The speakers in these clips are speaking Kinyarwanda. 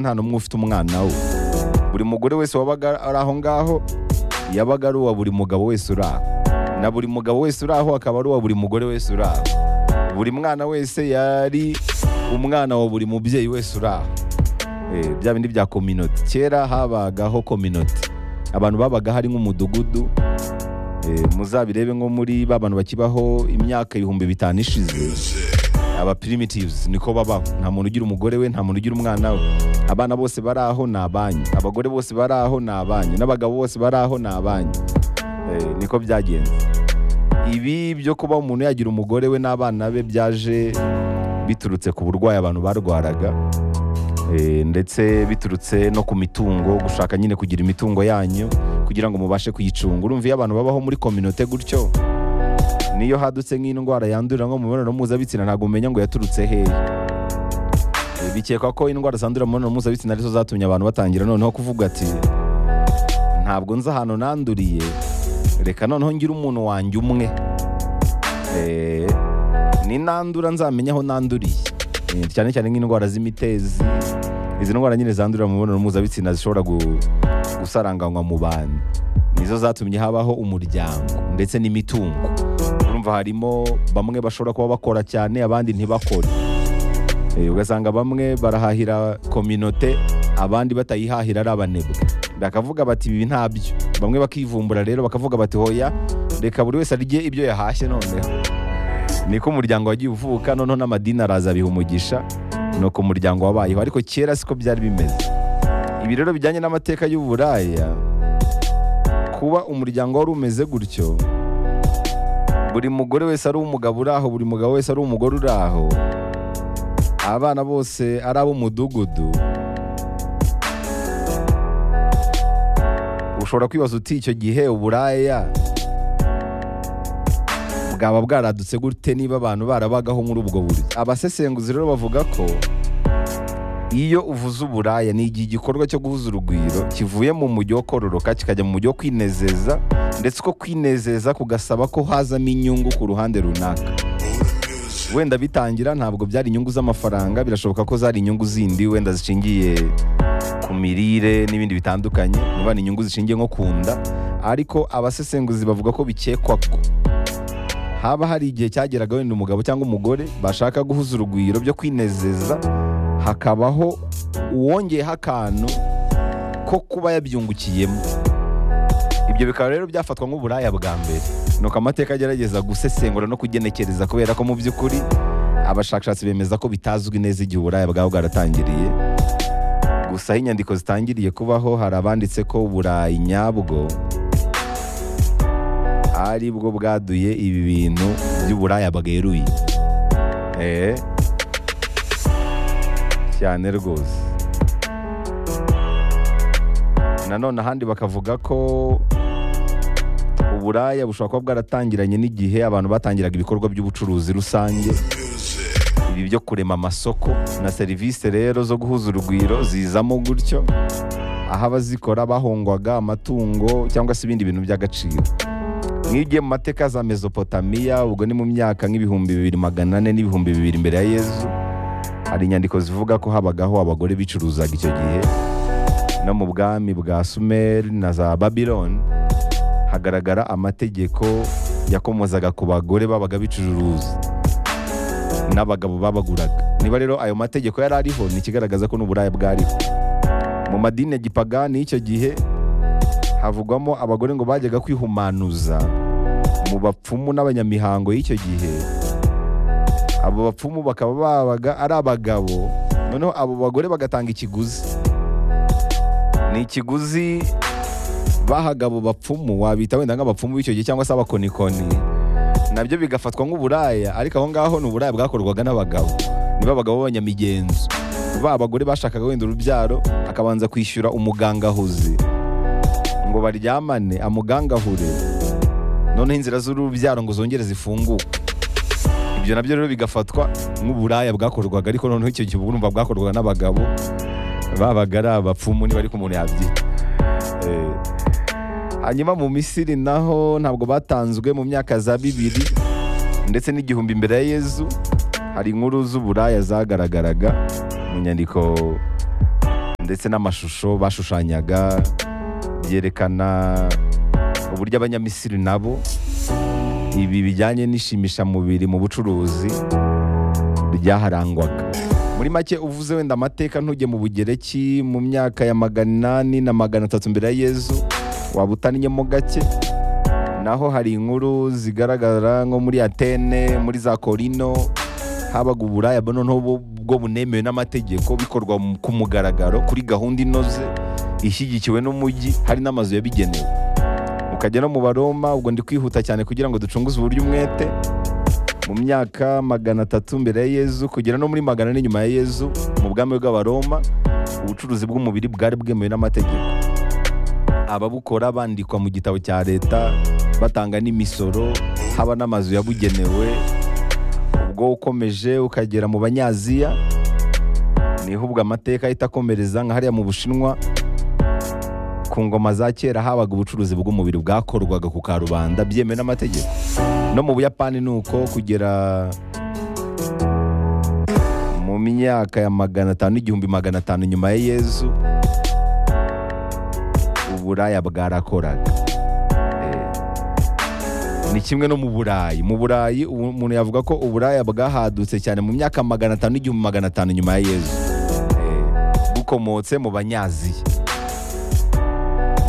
nta n'umwe ufite umwana we buri mugore wese wabaga ari aho ngaho yabaga ari uwa buri mugabo wese uri aho na buri mugabo wese uri aho akaba ari uwa buri mugore wese uri aho buri mwana wese yari umwana wa buri mubyeyi wese uri aho Eh, bya bindi bya kominoti kera habagaho kominoti abantu babaga hari nk'umudugudu Eh, muzabirebe nko muri ba bantu bakibaho imyaka ibihumbi bitanu ishize aba primitives niko babaho nta muntu ugira umugore we nta muntu ugira umwana we abana bose bari aho ni abanyu abagore bose bari aho ni abanyu n'abagabo bose bari aho ni abanyu Eh, niko byagenze ibi byo kuba umuntu yagira umugore we n'abana be byaje biturutse ku burwayi abantu barwaraga Eh, ndetse biturutse no ku mitungo gushaka nyine kugira imitungo yanyu kugira ngo mubashe kuyicunga urumva iyo abantu babaho muri kominote gutyo niyo hadutse nk'indwara yandurira nko mu mibonano mpuzabitsina ntabwo umenya ngo yaturutse hehe Eh, bikekwa ko indwara zandurira mu mibonano mpuzabitsina arizo zatumye abantu batangira noneho kuvuga ati ntabwo nzi ahantu nanduriye reka noneho ngire umuntu wanjye umwe Eh, ni nandura nzamenya aho nanduriye Eh, cyane cyane nk'indwara z'imitezi izi ndwara nyine zandurira mu mibonano mpuzabitsina zishobora gu- gusaranganywa mu bantu nizo zatumye habaho umuryango ndetse n'imitungo urumva harimo bamwe bashobora kuba bakora cyane abandi ntibakore Eh, ugasanga bamwe barahahira kominote abandi batayihahira ari abanebwe bakavuga bati ibi ntabyo bamwe bakivumbura rero bakavuga bati hoya reka buri wese arye ibyo yahashye noneho niko umuryango wagiye uvuka noneho n'amadini araza abiha umugisha nuko umuryango wabayeho ariko kera siko byari bimeze ibi rero bijyanye n'amateka y'uburaya kuba umuryango wari umeze gutyo buri mugore wese ari umugabo uri aho buri mugabo wese ari umugore uri aho abana bose ari ab'umudugudu ushobora kwibaza uti icyo gihe uburaya bwaba bwaradutse gute niba abantu barabagaho muri ubwo buryo abasesenguzi rero bavuga ko iyo uvuze uburaya ni igihe igikorwa cyo guhuza urugwiro kivuye mu mujyi wo kororoka kikajya mu mujyi wo kwinezeza ndetse uko kwinezeza kugasaba ko hazamo inyungu ku ruhande runaka wenda bitangira ntabwo byari inyungu z'amafaranga birashoboka ko zari inyungu zindi wenda zishingiye ku mirire n'ibindi bitandukanye niba ni inyungu zishingiye nko ku nda ariko abasesenguzi bavuga ko bikekwa ko haba hari igihe cyageraga wenda umugabo cyangwa umugore bashaka guhuza urugwiro byo kwinezeza hakabaho uwongeyeho akantu ko kuba yabyungukiyemo ibyo bikaba rero byafatwa nk'uburaya bwa mbere nuko amateka agerageza gusesengura no kugenekereza kubera ko mu by'ukuri abashakashatsi bemeza ko bitazwi neza igihe uburaya bwaba bwaratangiriye gusa aho inyandiko zitangiriye kubaho hari abanditse ko uburayi nyabwo ari bwo bwaduye ibi bintu by'uburaya bweruye Eh, cyane rwose nanone ahandi bakavuga ko uburaya bushobora kuba bwaratangiranye n'igihe abantu batangiraga ibikorwa by'ubucuruzi rusange ibi byo kurema amasoko na serivisi rero zo guhuza urugwiro zizamo gutyo aho abazikora bahongwaga amatungo cyangwa se ibindi bintu by'agaciro nk'iyo ugiye mu mateka za mesopotamiya ubwo ni mu myaka nk'ibihumbi bibiri magana ane n'ibihumbi bibiri mbere ya yezu hari inyandiko zivuga ko habagaho abagore bicuruzaga icyo gihe no mu bwami bwa sumeri na za babiloni hagaragara amategeko yakomozaga ku bagore babaga bicuruza n'abagabo babaguraga niba rero ayo mategeko yari ariho ni ikigaragaza ko n'uburaya bwariho mu madini ya gipagani y'icyo gihe havugwamo abagore ngo bajyaga kwihumanuza mu bapfumu n'abanyamihango y'icyo gihe abo bapfumu bakaba babaga ari abagabo noneho abo bagore bagatanga ikiguzi ni ikiguzi bahaga abo bapfumu wabita wenda nk'abapfumu b'icyo gihe cyangwa se abakonikoni nabyo bigafatwa nk'uburaya ariko aho ngaho ni uburaya bwakorwaga n'abagabo niba abagabo b'abanyamigenzo ba abagore bashakaga wenda urubyaro akabanza kwishyura umugangahuzi ngo baryamane amugangahure noneho inzira z'urubyaro ngo zongere zifunguke ibyo nabyo rero bigafatwa nk'uburaya bwakorwaga ariko noneho icyo gihe uba urumva bwakorwaga n'abagabo babaga ari abapfumu niba ariko umuntu yabyita Eh, hanyuma mu misiri naho ntabwo batanzwe mu myaka za bibiri ndetse n'igihumbi mbere ya yezu hari inkuru z'uburaya zagaragaraga mu nyandiko ndetse n'amashusho bashushanyaga byerekana uburyo abanyamisiri nabo ibi bijyanye n'ishimishamubiri mu bucuruzi byaharangwaga muri make uvuze wenda amateka ntujye mu bugereki mu myaka ya magana inani na magana atatu mbere ya yezu waba utaninyemo gake naho hari inkuru zigaragara nko muri atene muri za korino habaga uburaya buno n'ubu bwo bunemewe n'amategeko bikorwa mu- ku mugaragaro kuri gahunda inoze ishyigikiwe n'umujyi hari n'amazu yabigenewe ukajya no mu baroma ubwo ndi kwihuta cyane kugira ngo ducunguze uburyo umwete mu myaka magana atatu mbere ya yezu kugera no muri magana ane nyuma ya yezu mu bwami bw'abaroma ubucuruzi bw'umubiri bwari bwemewe n'amategeko ababukora bandikwa mu gitabo cya leta batanga n'imisoro haba n'amazu yabugenewe ubwo ukomeje ukagera mu banyaziya niho ubwo amateka ahita akomereza nka hariya mu bushinwa ku ngoma za kera habaga ubucuruzi bw'umubiri bwakorwaga ku karubanda byemewe n'amategeko no mu buyapani ni uko kugera mu myaka ya magana atanu igihumbi magana atanu nyuma ya yezu uburaya bwarakoraga Eh, ni kimwe no mu burayi mu burayi ubu- umuntu yavuga ko uburaya bwahadutse cyane mu myaka magana atanu igihumbi magana atanu nyuma ya yezu Eh, bukomotse mu banyaziya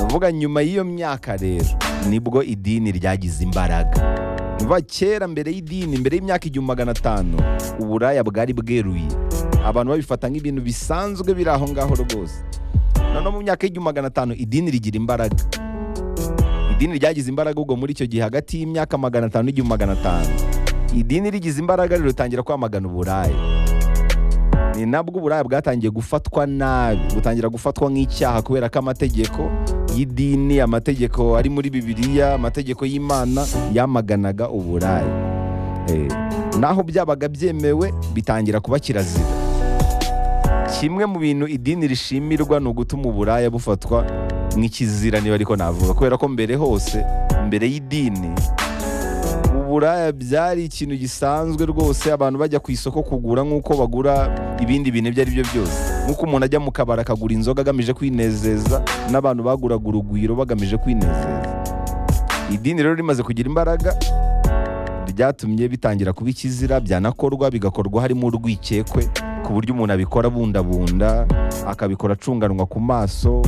uvuga nyuma y'iyo myaka rero nibwo idini ryagize imbaraga Umva kera mbere y'idini mbere y'imyaka igihumbi magana atanu uburaya bwari bweruye abantu babifata nk'ibintu bisanzwe biri aho ngaho rwose noneho mu myaka y'igihumbi magana atanu idini rigira imbaraga idini ryagize imbaraga ubwo muri icyo gihe hagati y'imyaka magana atanu n'igihumbi magana atanu idini rigize imbaraga ritangira kwamagana uburaya ni nabwo uburaya bwatangiye gufatwa nabi butangira gufatwa nk'icyaha kubera ko amategeko y'idini amategeko ari muri bibiliya amategeko y'imana yamaganaga uburaya Eh, naho byabaga byemewe bitangira kuba kirazira kimwe mu bintu idini rishimirwa ni ugutuma uburaya bufatwa nk'ikizira niba ariko navuga kubera ko mbere hose mbere y'idini uburaya byari ikintu gisanzwe rwose abantu bajya ku isoko kugura nk'uko bagura ibindi bintu ibyo ari byo byose nk'uko umuntu ajya mu kabari akagura inzoga agamije kwinezeza n'abantu baguraga urugwiro bagamije kwinezeza idini rero rimaze kugira imbaraga ryatumye bitangira kuba ikizira byanakorwa bigakorwa harimo urwikekwe ku buryo umuntu abikora bundabunda akabikora acunganwa ku maso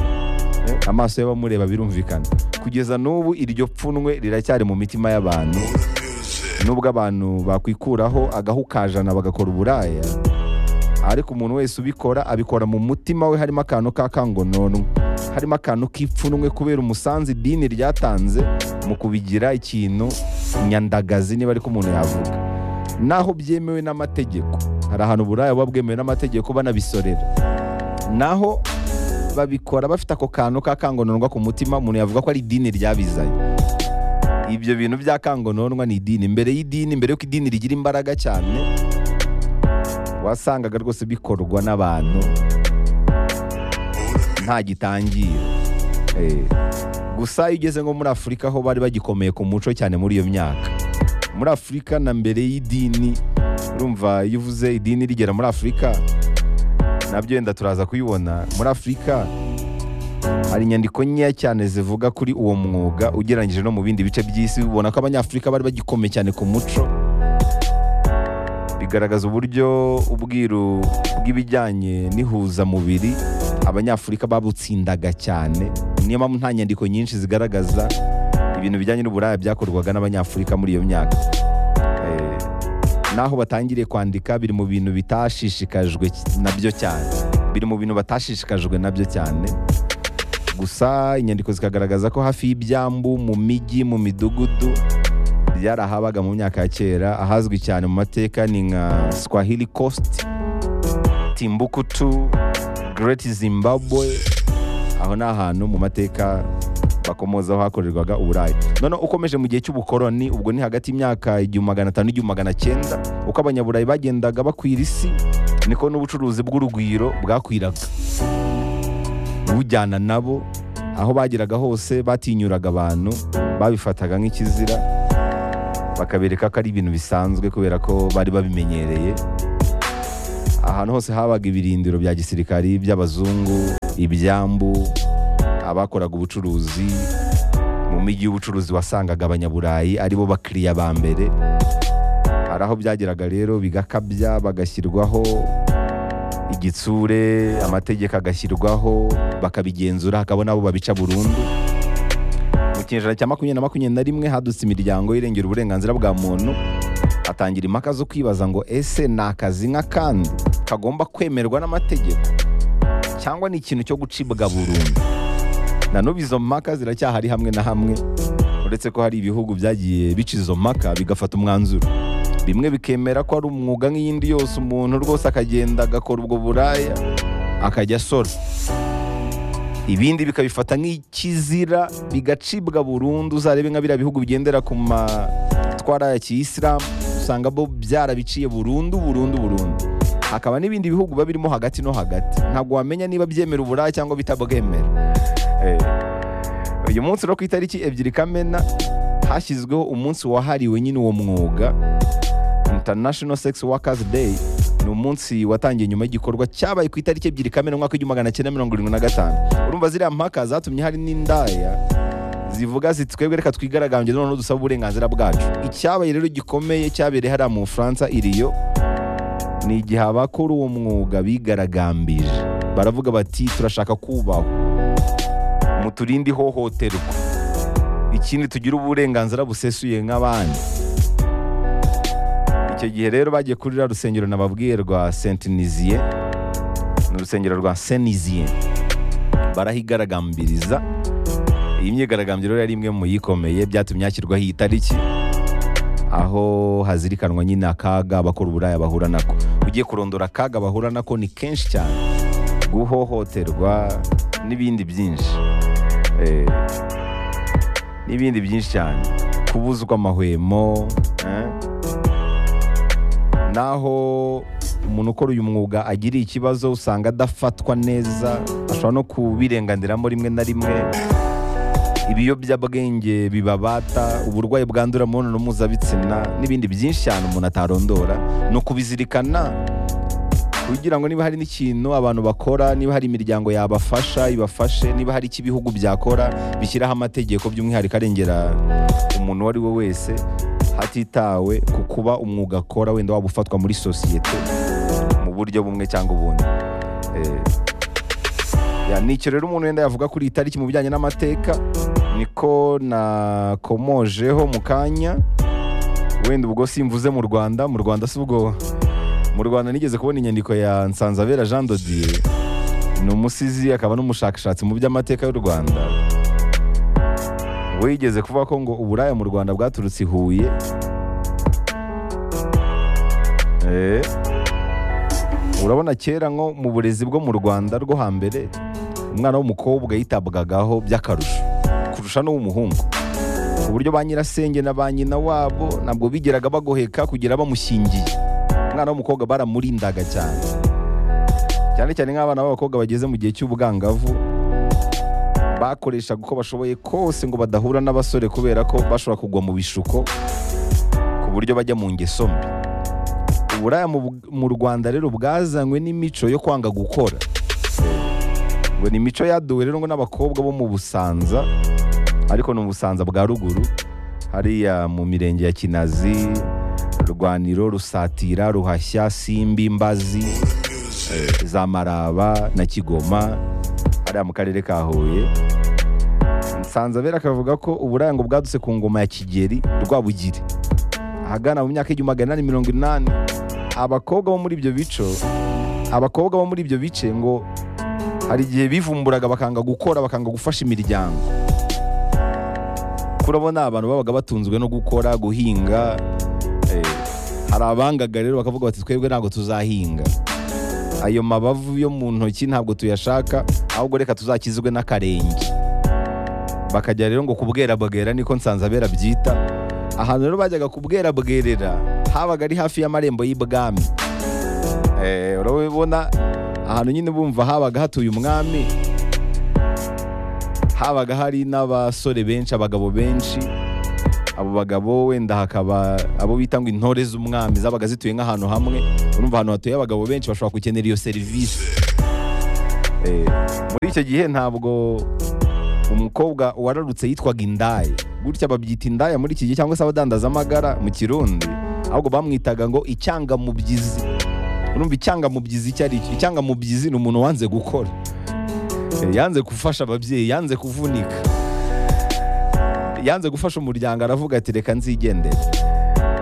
eh, amaso y'abamureba birumvikana kugeza n'ubu iryo pfunwe riracyari mu mitima y'abantu nubwo abantu bakwikuraho agahu kajana bagakora uburaya ariko umuntu wese ubikora abikora mu mutima we harimo akantu k'akangononwa harimo akantu k'ipfunwe kubera umusanzu idini ryatanze mu kubigira ikintu nyandagazi niba ariko umuntu yavuga naho byemewe n'amategeko hari ahantu uburaya buba bwemewe n'amategeko banabisorera naho babikora bafite ako kantu k'akangononwa ku mutima umuntu yavuga ko ari idini ryabizanye ibyo bintu by'akangononwa ni idini mbere y'idini mbere y'uko idini rigira imbaraga cyane wasangaga rwose bikorwa n'abantu nta gitangira Eh, gusa iyo ugeze nko muri afurika aho bari bagikomeye ku muco cyane muri iyo myaka muri afurika na mbere y'idini urumva iyo uvuze idini rigera muri afurika nabyo wenda turaza kubibona muri afurika hari inyandiko nkeya cyane zivuga kuri uwo mwuga ugereranyije no mu bindi bice by'isi ubona ko abanyafurika bari bagikomeye cyane ku muco bigaragaza uburyo ubwiru bw'ibijyanye n'ihuzamubiri abanyafurika babutsindaga cyane niyo mpamvu nta nyandiko nyinshi zigaragaza ibintu bijyanye n'uburaya byakorwaga n'abanyafurika muri iyo myaka Eh, naho batangiriye kwandika biri mu bintu bitashishikajwe nabyo cyane biri mu bintu batashishikajwe nabyo cyane gusa inyandiko zikagaragaza ko hafi y'ibyambu mu mijyi mu midugudu byarahabaga mu myaka ya kera ahazwi cyane mu mateka ni nka swahili coast timbuktu great zimbabwe aho ni ahantu mu mateka bakomozaho hakorerwaga uburayi noneho ukomeje mu gihe cy'ubukoroni ubwo ni hagati y'imyaka igihumbi magana atanu n'igihumbi magana cyenda uko abanyaburayi bagendaga bakwira isi niko n'ubucuruzi bw'urugwiro bwakwiraga bujyana nabo aho bageraga hose batinyuraga abantu babifataga nk'ikizira bakabereka ko ari ibintu bisanzwe kubera ko bari babimenyereye ahantu hose habaga ibirindiro bya gisirikari by'abazungu ibyambu abakoraga ubucuruzi mu mijyi y'ubucuruzi wasangaga abanyaburayi aribo bakiriya ba mbere hari aho byageraga rero bigakabya bagashyirwaho igitsure amategeko agashyirwaho bakabigenzura hakabona abo babica burundu mu kinyejana cya makumyabiri na makumyabiri na rimwe hadutse imiryango irengera uburenganzira bwa muntu hatangira impaka zo kwibaza ngo ese ni akazi nk'akandi kagomba kwemerwa n'amategeko cyangwa ni ikintu cyo gucibwa burundu na n'ubu izo mpaka ziracyahari hamwe na hamwe uretse ko hari ibihugu byagiye bica izo mpaka bigafata umwanzuro bimwe bikemera ko ari umwuga nk'iyindi yose umuntu rwose akagenda agakora ubwo buraya akajya asora ibindi bikabifata nk'ikizira bigacibwa burundu uzarebe nka biriya bihugu bigendera ku matwara ya kiyisilamu usanga bo byarabiciye burundu burundu burundu hakaba n'ibindi bihugu biba birimo hagati no hagati ntabwo wamenya niba byemera uburaya cyangwa bitabwemera Eh, uyu munsi no ku itariki ebyiri kamena hashyizweho umunsi wahariwe nyine uwo mwuga international sex workers day ni umunsi watangiye nyuma y'igikorwa cyabaye ku itariki ebyiri kamena umwaka w'igihumbi magana cyenda mirongo irindwi na gatanu urumva ziriya mpaka zatumye hari n'indaya zivuga ziti twebwe reka twigaragambye noneho dusaba uburenganzira bwacu icyabaye rero gikomeye cyabereye hariya mu bufaransa iriyo ni igihe abakora uwo mwuga bigaragambije baravuga bati turashaka kubahwa muturinde ihohoterwa ikindi tugire uburenganzira busesuye nk'abandi icyo gihe rero bagiye kuri ruriya rusengero nababwiye rwa sentiniziye ni urusengero rwa seniziye barahigaragambiriza iyi myigaragambyo rero yari imwe mu yikomeye byatumye hashyirwaho iyi tariki aho hazirikanwa nyine akaga abakora uburaya bahura nako ugiye kurondora akaga bahura nako ni kenshi cyane guhohoterwa n'ibindi byinshi Eh, n'ibindi byinshi cyane kubuzwa amahwemo eh. naho umuntu ukora uyu mwuga agiriye ikibazo usanga adafatwa neza ashobora no kubirenganiramo rimwe na rimwe ibiyobyabwenge bibabata uburwayi bwandura mu mibonano mpuzabitsina n'ibindi byinshi cyane umuntu atarondora ni ukubizirikana kugira ngo niba hari n'ikintu abantu bakora niba hari imiryango yabafasha ibafashe niba hari icyo ibihugu byakora bishyiraho amategeko by'umwihariko arengera umuntu uwo ari we wese hatitawe ku kuba umwuga akora wenda waba ufatwa muri sosiyete mu buryo bumwe cyangwa ubundi Eh, ya, ni icyo rero umuntu wenda yavuga kuri iyi tariki mu bijyanye n'amateka niko nakomojeho mu kanya wenda ubwo simvuze mu rwanda mu rwanda si ubwo mu rwanda nigeze kubona inyandiko ya nsanzabera jean dodier ni umusizi akaba n'umushakashatsi mu by'amateka y'u rwanda wigeze kuvuga ko ngo uburaya mu rwanda bwaturutse i huye Eh, urabona kera nko mu burezi bwo mu rwanda rwo hambere umwana w'umukobwa yitabwagaho by'akarusho kurusha n'uw'umuhungu ku buryo ba nyirasenge na ba nyina wabo ntabwo bigeraga bagoheka kugera bamushyingiye umwana w'umukobwa baramurindaga cyane cyane cyane nk'abana b'abakobwa bageze mu gihe cy'ubwangavu bakoreshaga uko bashoboye kose ngo badahura n'abasore kubera ko bashobora kugwa mu bishuko ku buryo bajya mu ngeso mbi uburaya mu, mu rwanda rero bwazanywe n'imico yo kwanga gukora ngo ni imico yaduwe rero ngo n'abakobwa bo mu busanza ariko ni ubusanza bwa ruguru hariya mu mirenge ya kinazi rwaniro rusatira ruhashya simbi mbazi eh, za maraba na kigoma hariya mu karere ka huye nsanzabera akavuga ko uburaya ngo bwadutse ku ngoma ya kigeri rwabugiri ahagana mu myaka igihumbi magana inani mirongo inani abakobwa bo muri ibyo bico abakobwa bo muri ibyo bice ngo hari igihe bivumburaga bakanga gukora bakanga gufasha imiryango kurabona abantu babaga batunzwe no gukora guhinga Eh, hari abangaga rero bakavuga bati twebwe ntabwo tuzahinga ayo mabavu yo mu ntoki ntabwo tuyashaka ahubwo reka tuzakizwe n'akarenge bakajya rero ngo kubwerabwera niko nsanzabera byita ahantu rero bajyaga kubwerabwerera habaga ari hafi y'amarembo y'ibwami Eh, urabibona ahantu nyine bumva habaga hatuye umwami habaga hari n'abasore benshi abagabo benshi abo bagabo wenda hakaba abo bita ngo intore z'umwami zabaga zituye nk'ahantu hamwe urumva ahantu hatuye abagabo benshi bashobora gukenera iyo serivisi Eh, muri icyo gihe ntabwo umukobwa wararutse yitwaga indaya gutya babyita indaya muri iki gihe cyangwa se abadandaza amagara mu kirundi ahubwo bamwitaga ngo icyangamubyizi urumva icyangamubyizi icyo ari cyo icyangamubyizi ni umuntu wanze gukora Eh, yanze gufasha ababyeyi yanze kuvunika yanze gufasha umuryango aravuga ati reka nzigendere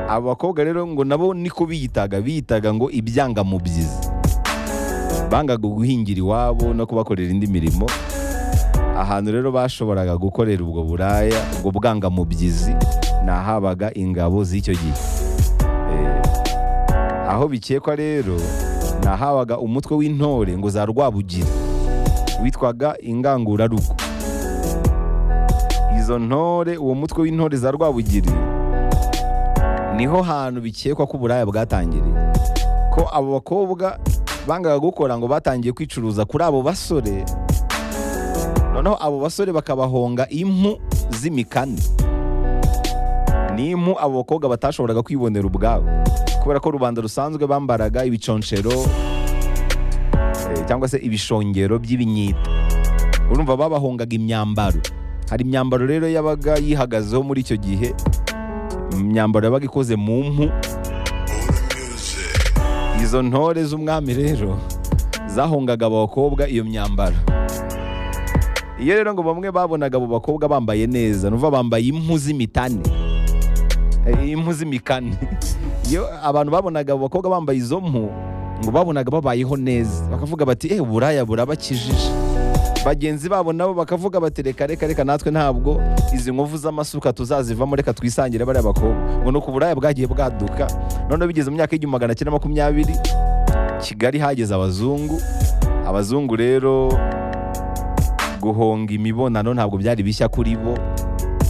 abakobwa rero ngo nabo niko biyitaga biyitaga ngo ibyangamubyizi bangaga guhingira iwabo no kubakorera indi mirimo ahantu rero bashoboraga gukorera ubwo buraya ubwo bwangamubyizi ni ahabaga ingabo z'icyo gihe Eh, aho bikekwa rero ni ahabaga umutwe w'intore ngo za rwabugira witwaga ingangurarugo izo ntore uwo mutwe w'intore za rwabugiri niho hantu bikekwa ko uburaya bwatangiriye ko abo bakobwa bangaga gukora ngo batangiye kwicuruza kuri abo basore noneho abo basore bakabahonga impu z'imikani ni impu abo bakobwa batashoboraga kwibonera ubwabo kubera ko rubanda rusanzwe bambaraga ibiconshero eh, cyangwa se ibishongero by'ibinyita urumva babahongaga imyambaro hari imyambaro rero yabaga yihagazeho muri icyo gihe imyambaro yabaga ikoze mu mpu izo ntore z'umwami rero zahongaga abakobwa iyo myambaro iyo rero ngo bamwe babonaga abo bakobwa bambaye neza nuva bambaye impu z'imitane Eh, impu z'imikane iyo abantu babonaga abo bakobwa bambaye izo mpu ngo babonaga babayeho neza bakavuga bati eh uburaya burabakijije bagenzi babo nabo bakavuga bati reka reka reka natwe ntabwo izi nkovu z'amasuka tuzazivamo reka twisangire bariya bakobwa ngo ni uko uburaya bwagiye bwaduka noneho bigeze mu myaka y'igihumbi magana cyenda makumyabiri kigali hageze abazungu abazungu rero guhonga imibonano ntabwo byari bishya kuri bo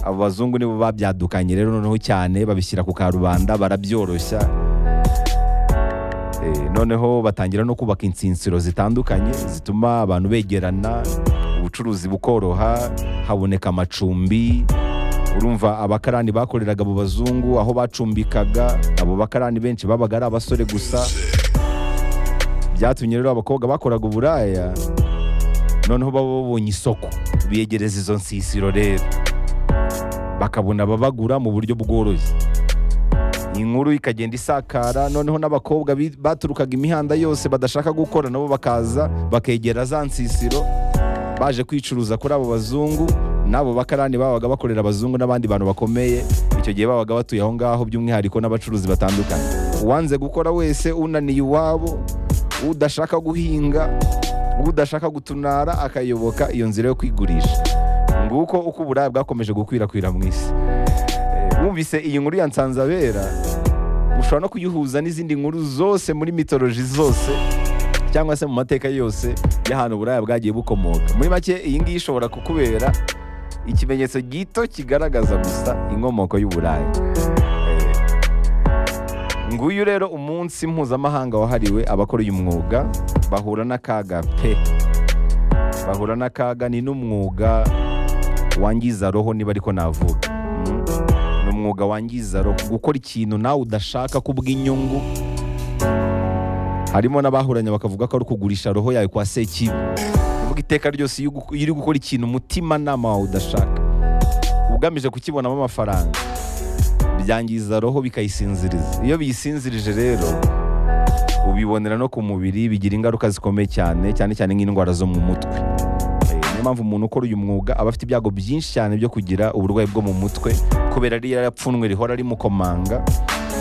abo bazungu nibo babyadukanye rero noneho cyane babishyira ku karubanda barabyoroshya Eh, noneho batangira no kubaka insinsiro zitandukanye zituma abantu begerana ubucuruzi bukoroha haboneka amacumbi urumva abakarani bakoreraga abo bazungu aho bacumbikaga abo bakarani benshi babaga ari abasore gusa byatumye rero abakobwa bakoraga uburaya noneho baba babonye isoko biyegereza izo nsisiro rero bakabona ababagura mu buryo bworoshye inkuru ikagenda isakara noneho n'abakobwa bi- baturukaga imihanda yose badashaka gukora nabo bakaza bakegera za nsisiro baje kwicuruza kuri abo bazungu n'abo bakarani babaga bakorera abazungu n'abandi bantu bakomeye icyo gihe babaga batuye aho ngaho by'umwihariko n'abacuruzi batandukanye uwanze gukora wese unaniye iwabo udashaka guhinga udashaka gutunara akayoboka iyo nzira yo kwigurisha nguko uko uburaya bwakomeje gukwirakwira mu isi Eh, wumvise iyi nkuru ya nsanzabera ushobora no kuyihuza n'izindi nkuru zose muri mitoloji zose cyangwa se mu mateka yose y'ahantu uburaya bwagiye bukomoka muri make iyi ngiyi ishobora kukubera ikimenyetso gito kigaragaza gusa inkomoko y'uburaya Eh, nguyu rero umunsi mpuzamahanga wahariwe abakora uyu mwuga bahura n'akaga pe bahura n'akaga ni n'umwuga wangiza roho niba ariko navuga Mm. ni umwuga wangiza roho gukora ikintu nawe udashaka kubw'inyungu harimo n'abahuranye bakavuga ko ari ukugurisha roho yawe kwa sekibi uvuga iteka ryose iyo ugu- iyo uri gukora ikintu umutimanama wawe udashaka ugamije kukibonamo amafaranga byangiza roho bikayisinziriza iyo biyisinzirije rero ubibonera no ku mubiri bigira ingaruka zikomeye cyane cyane cyane nk'indwara zo mu mutwe Eh, niyo mpamvu umuntu ukora uyu mwuga aba afite ibyago byinshi cyane byo kugira uburwayi bwo mu mutwe kubera ririya pfunwe rihora rimukomanga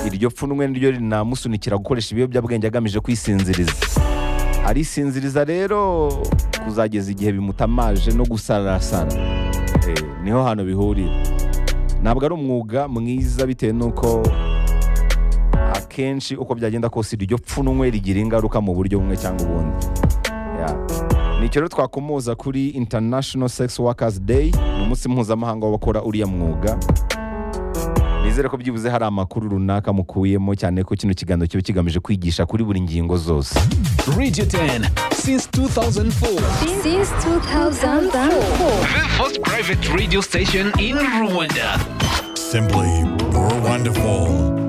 iryo pfunwe niryo rinamusunikira gukoresha ibiyobyabwenge agamije kwisinziriza arisinziriza rero kuzageza igihe bimutamaje no gusarasara Eh, niho hantu bihurira ntabwo ari umwuga mwiza bitewe n'uko akenshi uko byagenda kose iryo pfunwe rigira ingaruka mu buryo bumwe cyangwa ubundi Yeah. nicyo rero twakomoza kuri international sex workers day ni umunsi mpuzamahanga w'abakora uriya mwuga nizere ko byibuze hari amakuru runaka mukuyemo cyane ko kino kiganiro kiba kigamije kwigisha kuri buri ngingo zose Radio 10 since 2004. since 2004. The first private radio station in Rwanda. Simply more wonderful.